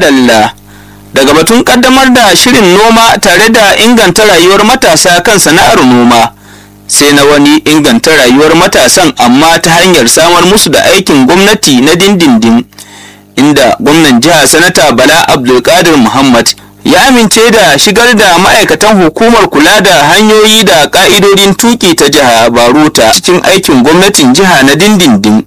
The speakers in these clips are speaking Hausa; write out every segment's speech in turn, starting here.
madalla daga batun kaddamar da shirin noma tare da inganta rayuwar matasa kan sana'ar noma sai na wani inganta rayuwar matasan amma ta hanyar samar musu da aikin gwamnati na dindindin inda gwamnan jiha sanata bala abdulkadir muhammad ya amince da shigar da ma'aikatan hukumar kula da hanyoyi da ka'idodin tuki ta jiha baruta cikin aikin gwamnatin jiha na dindindin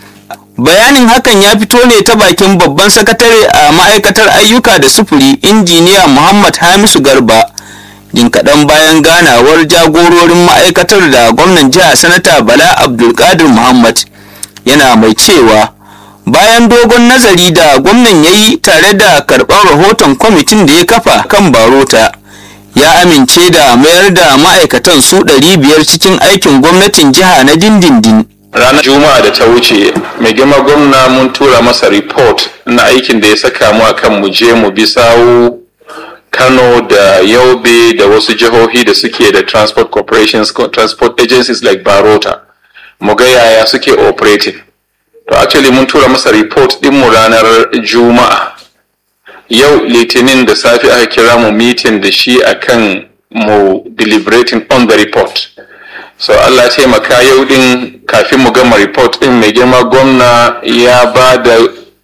bayanin hakan ya fito ne ta bakin babban sakatare a ma'aikatar ayyuka da sufuri injiniya muhammad hamisu garba jin kaɗan bayan ganawar jagororin ma'aikatar da gwamnan jiha sanata bala abdulkadir muhammad yana mai cewa bayan dogon nazari da gwamnan ya yi tare da karɓar rahoton kwamitin da ya kafa kan barota ya amince da mayar da ma'aikatan su 500 cikin aikin gwamnatin jiha na dindindin ranar juma'a da ta wuce mai girma gwamna mun tura masa report na aikin da ya saka mu akan mu je mu bi sawu kano da yaube da wasu jihohi da suke da transport corporations transport agencies like barota mu ga yaya suke operating to actually mun tura masa report din mu ranar juma'a yau litinin da safe aka kira mu meeting da shi akan mu deliberating on the report so Allah ya taimaka yau din kafin mu gama report din mai girma gwamna ya ba da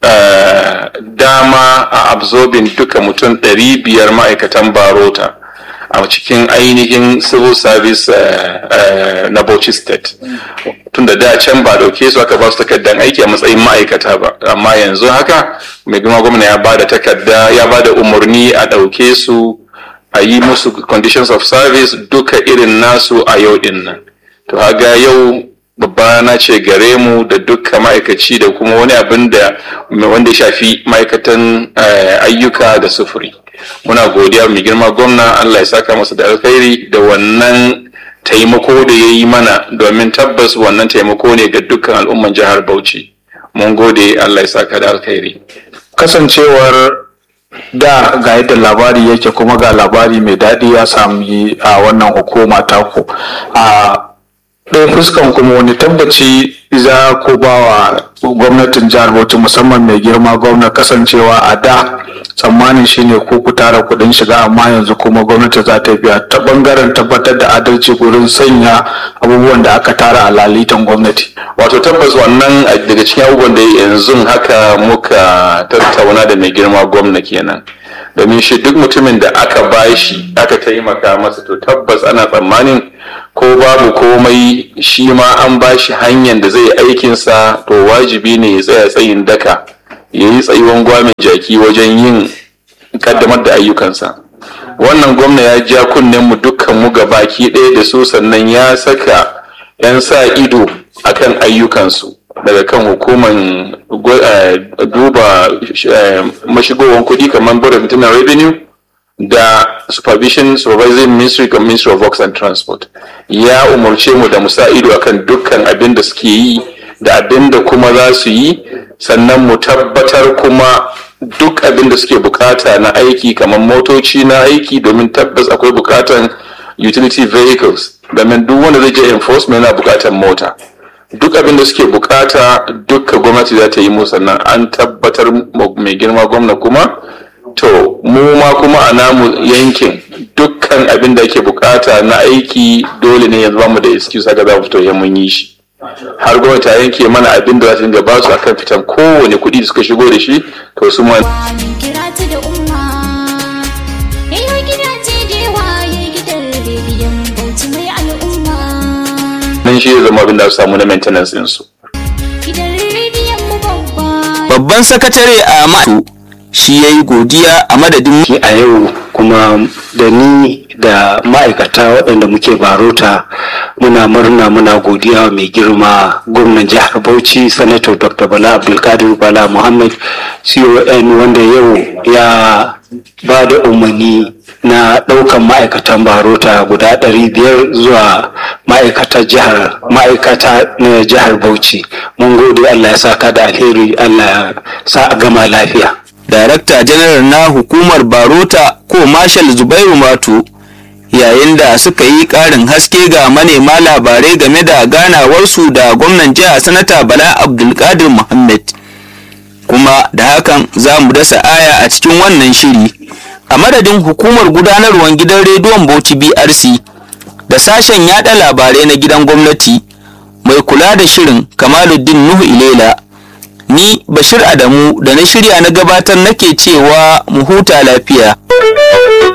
uh, dama a absorbing duka mutum 500 ma'aikatan barota a cikin ainihin civil service uh, uh, na Bauchi state tun da da can ba dauke su aka ba su takardar aiki a matsayin ma'aikata ba amma yanzu haka mai girma gwamna ya ba da takarda ya ba da umarni a dauke su a yi musu conditions of service duka irin nasu a yau din nan to haga yau babba na ce gare mu da dukkan ma'aikaci da kuma wani abin da wanda ya shafi ma'aikatan ayyuka da sufuri muna godiya mai girma gwamna allah ya saka masa da alkhairi da wannan taimako da ya yi mana domin tabbas wannan taimako ne ga dukkan al'umman jihar bauchi mun gode allah ya saka da alkhairi kasancewar da ga yadda labari yake kuma ga labari mai daɗi ya sami a wannan hukuma taku a ɗaya fuskan kuma wani tabbaci za ku ba wa gwamnatin jihar bauchi musamman mai girma gwamna kasancewa a da tsammanin shine ko ku tara kuɗin shiga amma yanzu kuma gwamnati za ta biya ta bangaren tabbatar da adalci wurin sanya abubuwan da aka tara a lalitan gwamnati wato tabbas wannan daga cikin abubuwan da yanzu haka muka tattauna da mai girma gwamna kenan domin shi duk mutumin da aka bashi aka taimaka masa to tabbas ana tsammanin ko babu komai shi ma an bashi hanyar da zai aikinsa to wajibi ne ya tsaya tsayin daka ya yi tsayuwan gwamin jaki wajen yin kaddamar da ayyukansa wannan gwamna ya ja kunnen mu dukkan mu ga baki ɗaya da su sannan ya saka 'yan sa ido akan ayyukansu daga kan hukuman duba mashigowar kuɗi kamar board of internal revenue da supervision supervising ministry kan ministry of works and transport ya umarce mu da musa ido akan dukkan abin da suke yi da abin da kuma za su yi sannan mu tabbatar kuma duk abin da suke bukata na aiki kamar motoci na aiki domin tabbas akwai bukatan utility vehicles domin duk wanda zai je enforcement yana bukatan mota duk abin da suke bukata dukka gwamnati za ta yi mu sannan an tabbatar mai girma gwamna kuma to mu ma kuma a namu yankin dukkan abin da ake bukata na aiki dole ne yanzu mu da excuse haka za mu fito mun yi shi har gwamnati ta yanke mana abin da za ta dinga ba su akan fitan kowane kuɗi da suka shigo da shi to su ma nan shi zama abin da su samu na maintenance ɗinsu. babban sakatare a ma'aikatu shi ya yi godiya a madadin a yau kuma da ni da ma'aikata waɗanda muke barota muna murna muna godiya mai girma gwamnan jihar bauchi sanator dr bala abdulkadir bala muhammad con wanda yau ya ba da umarni na ɗaukan ma'aikatan barota guda ɗari biyar zuwa ma'aikata jihar ma'aikata na jihar bauchi mun gode allah ya saka da alheri allah ya sa a gama lafiya darakta janar na hukumar barota ko marshal zubairu mato yayin da suka yi ƙarin haske ga manema labarai game da ganawarsu da gwamnan jiha sanata bala abdulkadir muhammad kuma da hakan za mu dasa aya a cikin wannan shiri a madadin hukumar gudanarwar gidan rediyon bauchi brc da sashen yada labarai na gidan gwamnati mai kula da shirin kamaluddin nuhu ilela ni bashir adamu da na shirya na gabatar nake cewa mu huta lafiya